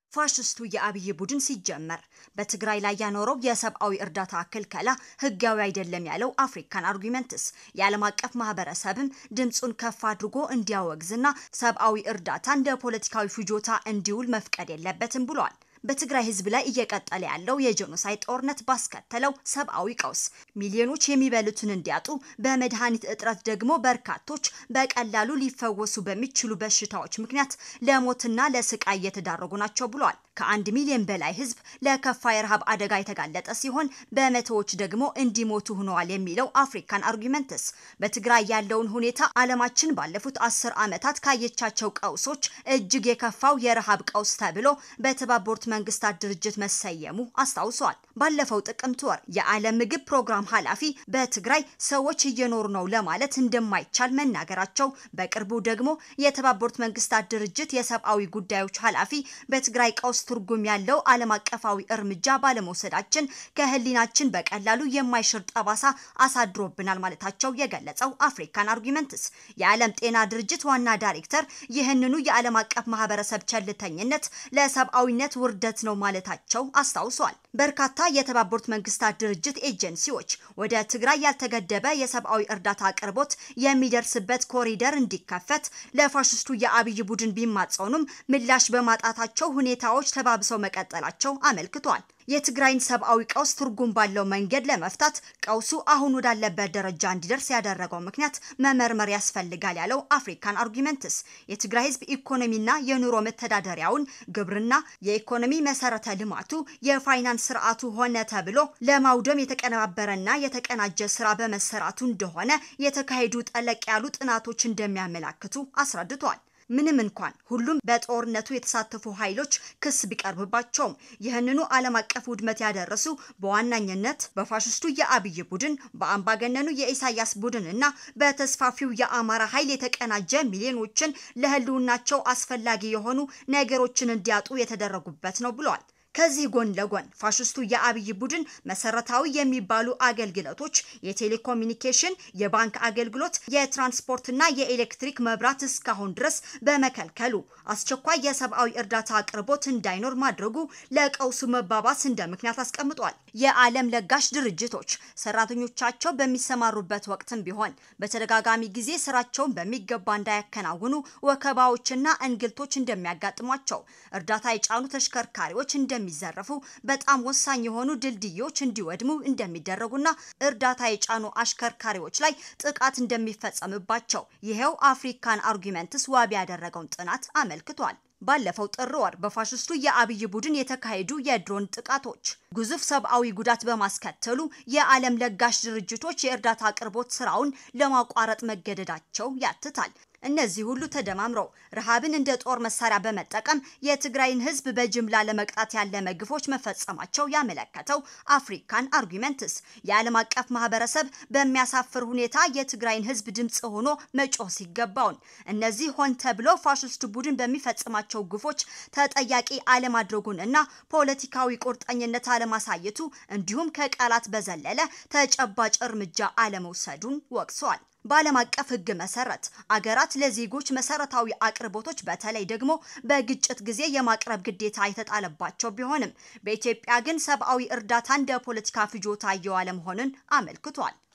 ፋሽስቱ የአብይ ቡድን ሲጀመር በትግራይ ላይ ያኖረው የሰብአዊ እርዳታ ክልከላ ህጋዊ አይደለም ያለው አፍሪካን አርጊመንትስ የዓለም አቀፍ ማህበረሰብም ድምፁን ከፍ አድርጎ እንዲያወግዝና ሰብአዊ እርዳታ እንደ ፖለቲካዊ ፍጆታ እንዲውል መፍቀድ የለበትም ብሏል። በትግራይ ህዝብ ላይ እየቀጠለ ያለው የጄኖሳይድ ጦርነት ባስከተለው ሰብአዊ ቀውስ ሚሊዮኖች የሚበሉትን እንዲያጡ፣ በመድኃኒት እጥረት ደግሞ በርካቶች በቀላሉ ሊፈወሱ በሚችሉ በሽታዎች ምክንያት ለሞትና ለስቃይ እየተዳረጉ ናቸው ብሏል። ከአንድ ሚሊዮን በላይ ህዝብ ለከፋ የረሃብ አደጋ የተጋለጠ ሲሆን በመቶዎች ደግሞ እንዲሞቱ ሆነዋል የሚለው አፍሪካን አርጊመንትስ በትግራይ ያለውን ሁኔታ ዓለማችን ባለፉት አስር ዓመታት ካየቻቸው ቀውሶች እጅግ የከፋው የረሃብ ቀውስ ተብሎ በተባበሩት መንግስታት ድርጅት መሰየሙ አስታውሷል። ባለፈው ጥቅምት ወር የዓለም ምግብ ፕሮግራም ኃላፊ በትግራይ ሰዎች እየኖሩ ነው ለማለት እንደማይቻል መናገራቸው፣ በቅርቡ ደግሞ የተባበሩት መንግስታት ድርጅት የሰብአዊ ጉዳዮች ኃላፊ በትግራይ ቀውስ ትርጉም ያለው ዓለም አቀፋዊ እርምጃ ባለመውሰዳችን ከህሊናችን በቀላሉ የማይሽር ጠባሳ አሳድሮብናል ማለታቸው የገለጸው አፍሪካን አርጊመንትስ የዓለም ጤና ድርጅት ዋና ዳይሬክተር ይህንኑ የዓለም አቀፍ ማህበረሰብ ቸልተኝነት ለሰብአዊነት ውርደት ነው ማለታቸው አስታውሷል። በርካታ የተባበሩት መንግስታት ድርጅት ኤጀንሲዎች ወደ ትግራይ ያልተገደበ የሰብአዊ እርዳታ አቅርቦት የሚደርስበት ኮሪደር እንዲከፈት ለፋሽስቱ የአብይ ቡድን ቢማጸኑም ምላሽ በማጣታቸው ሁኔታዎች ተባብሰው መቀጠላቸው አመልክቷል። የትግራይን ሰብአዊ ቀውስ ትርጉም ባለው መንገድ ለመፍታት ቀውሱ አሁን ወዳለበት ደረጃ እንዲደርስ ያደረገው ምክንያት መመርመር ያስፈልጋል ያለው አፍሪካን አርጊመንትስ የትግራይ ህዝብ ኢኮኖሚና የኑሮ መተዳደሪያውን፣ ግብርና፣ የኢኮኖሚ መሰረተ ልማቱ፣ የፋይናንስ ስርዓቱ ሆነ ተብሎ ለማውደም የተቀነባበረና የተቀናጀ ስራ በመሰራቱ እንደሆነ የተካሄዱ ጠለቅ ያሉ ጥናቶች እንደሚያመላክቱ አስረድቷል። ምንም እንኳን ሁሉም በጦርነቱ የተሳተፉ ኃይሎች ክስ ቢቀርብባቸውም ይህንኑ ዓለም አቀፍ ውድመት ያደረሱ በዋናኝነት በፋሽስቱ የአብይ ቡድን፣ በአምባገነኑ የኢሳያስ ቡድን እና በተስፋፊው የአማራ ኃይል የተቀናጀ ሚሊዮኖችን ለህልውናቸው አስፈላጊ የሆኑ ነገሮችን እንዲያጡ የተደረጉበት ነው ብሏል። ከዚህ ጎን ለጎን ፋሽስቱ የአብይ ቡድን መሰረታዊ የሚባሉ አገልግሎቶች የቴሌኮሙኒኬሽን፣ የባንክ አገልግሎት፣ የትራንስፖርትና የኤሌክትሪክ መብራት እስካሁን ድረስ በመከልከሉ አስቸኳይ የሰብአዊ እርዳታ አቅርቦት እንዳይኖር ማድረጉ ለቀውሱ መባባስ እንደ ምክንያት አስቀምጧል። የዓለም ለጋሽ ድርጅቶች ሰራተኞቻቸው በሚሰማሩበት ወቅትም ቢሆን በተደጋጋሚ ጊዜ ስራቸውን በሚገባ እንዳያከናውኑ ወከባዎችና እንግልቶች እንደሚያጋጥሟቸው፣ እርዳታ የጫኑ ተሽከርካሪዎች እንደሚዘረፉ፣ በጣም ወሳኝ የሆኑ ድልድዮች እንዲወድሙ እንደሚደረጉና እርዳታ የጫኑ አሽከርካሪዎች ላይ ጥቃት እንደሚፈጸምባቸው ይሄው አፍሪካን አርጊመንትስ ዋቢ ያደረገውን ጥናት አመልክቷል። ባለፈው ጥር ወር በፋሽስቱ የአብይ ቡድን የተካሄዱ የድሮን ጥቃቶች ግዙፍ ሰብአዊ ጉዳት በማስከተሉ የዓለም ለጋሽ ድርጅቶች የእርዳታ አቅርቦት ስራውን ለማቋረጥ መገደዳቸው ያትታል። እነዚህ ሁሉ ተደማምረው ረሃብን እንደ ጦር መሳሪያ በመጠቀም የትግራይን ሕዝብ በጅምላ ለመቅጣት ያለመ ግፎች መፈጸማቸው ያመለከተው አፍሪካን አርጊመንትስ የዓለም አቀፍ ማህበረሰብ በሚያሳፍር ሁኔታ የትግራይን ሕዝብ ድምፅ ሆኖ መጮህ ሲገባውን እነዚህ ሆን ተብሎ ፋሽስት ቡድን በሚፈጽማቸው ግፎች ተጠያቂ አለማድረጉን እና ፖለቲካዊ ቁርጠኝነት አለማሳየቱ እንዲሁም ከቃላት በዘለለ ተጨባጭ እርምጃ አለመውሰዱን ወቅሷል። በዓለም አቀፍ ሕግ መሰረት አገራት ለዜጎች መሰረታዊ አቅርቦቶች በተለይ ደግሞ በግጭት ጊዜ የማቅረብ ግዴታ የተጣለባቸው ቢሆንም በኢትዮጵያ ግን ሰብአዊ እርዳታ እንደ ፖለቲካ ፍጆታ እየዋለ መሆኑን አመልክቷል።